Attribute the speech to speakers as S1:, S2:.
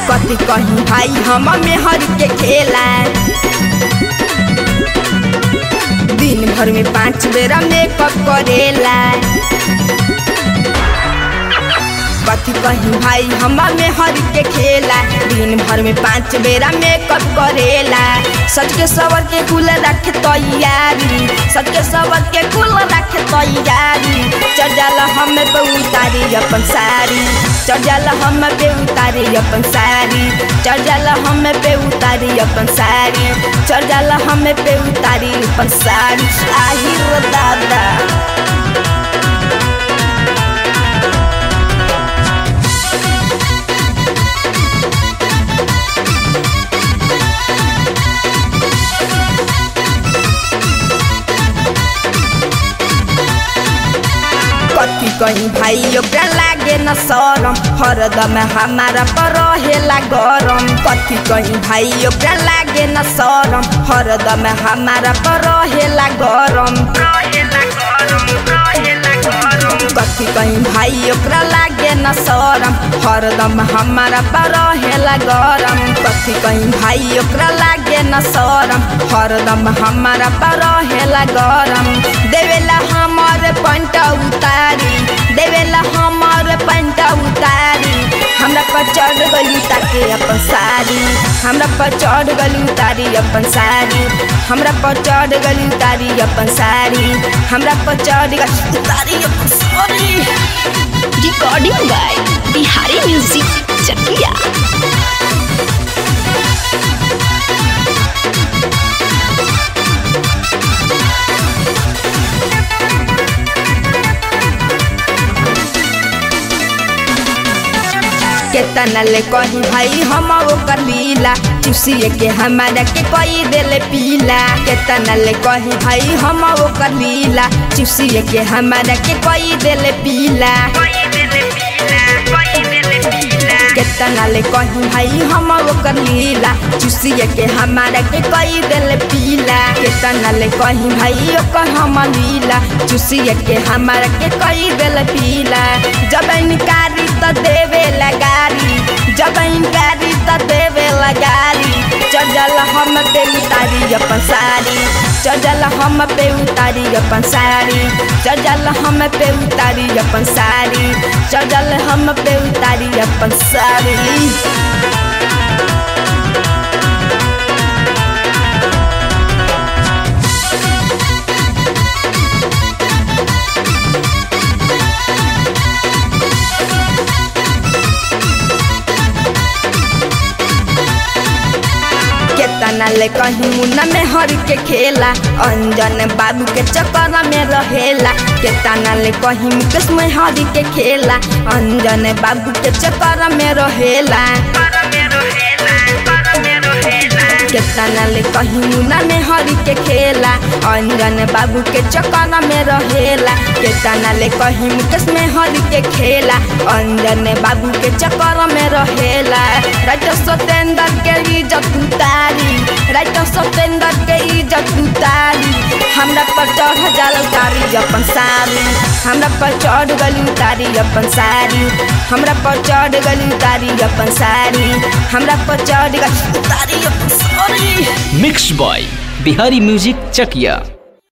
S1: कथी कहीं भाई हम मेहर के खेला दिन भर में पाँच बेरा मेकअप करेला कथी कहीं भाई हम मेहर के खेला दिन भर में पाँच बेरा मेकअप करेला सच के सवर के कुल रखे तैयारी सच के सवर के कुल रखे तैयारी चढ़ जाला हम पे उतारी अपन साड़ी चढ़ जाला हम पे उतारी अपन साड़ी चढ़ जाला हम पे उतारी अपन साड़ी चढ़ जाला हम पे उतारी अपन साड़ी आहिर दादा कथी कहीं भाई ओकरा लागे न शरम हरदम हमारा पर रहेला गरम कथी कहीं भाई ओकरा लागे न शरम हरदम हमारा पर रहेला गरम कथी कहीं भाई ओकरा लागे न शरम हरदम हमारा पर रहेला गरम कथी कहीं भाई ओकरा लागे न शरम हरदम हमारा पर रहेला गरम देवेला हमारे पंट उतारी देवेला हमारे पंट उतारी हमरा पर चढ़ गली ताके अपन साड़ी हमरा पर चढ़ गली उतारी अपन साड़ी हमरा पर चढ़ गली उतारी अपन साड़ी हमरा पर चढ़ गली उतारी अपन sari
S2: recording by Bihari music Chakia
S1: केतना ले कही भाई हम ओकर लीला चुसिए के हमारा के कई देले पीला केतना ले कही भाई हम ओकर लीला चुसिए के हमारा के कई देले पीला केतना ले कही भाई हम ओकर लीला चुसिए के हमारा के कई देले पीला केतना ले कही भाई ओकर हम लीला चुसिए के हमारा के कई देले पीला जब इनकारी तो देवे लगारी जब इनकारी तो देवे लगारी चढ़ल हम पे उतारी अपन साड़ी चढ़ल हम पे उतारी अपन साड़ी चढ़ल हम पे उतारी अपन साड़ी चढ़ल हम पे उतारी अपन साड़ी केतना ले कहीं मुन्ना में हर के खेला अंजन बाबू के चक्कर में रहेला केतना ले कहीं मुकेश में हर के खेला अंजन बाबू के चक्कर में रहेला केतना ले कहीं मुन्ना में हर के खेला अंजन बाबू के चक्कर में रहेला केतना ले कहीं मुकेश में हर के खेला अंजन बाबू के चक्कर में रहेला राजा सत्येंद्र के इज्जत उतारी राजा सत्येंद्र के इज्जत उतारी हमरा पर चढ़ जाला उतारी अपन साड़ी हमरा पर चढ़ गली उतारी अपन साड़ी हमरा पर चढ़ गली उतारी अपन साड़ी हमरा पर चढ़ गली उतारी अपन sari
S3: mix boy Bihari music चकिया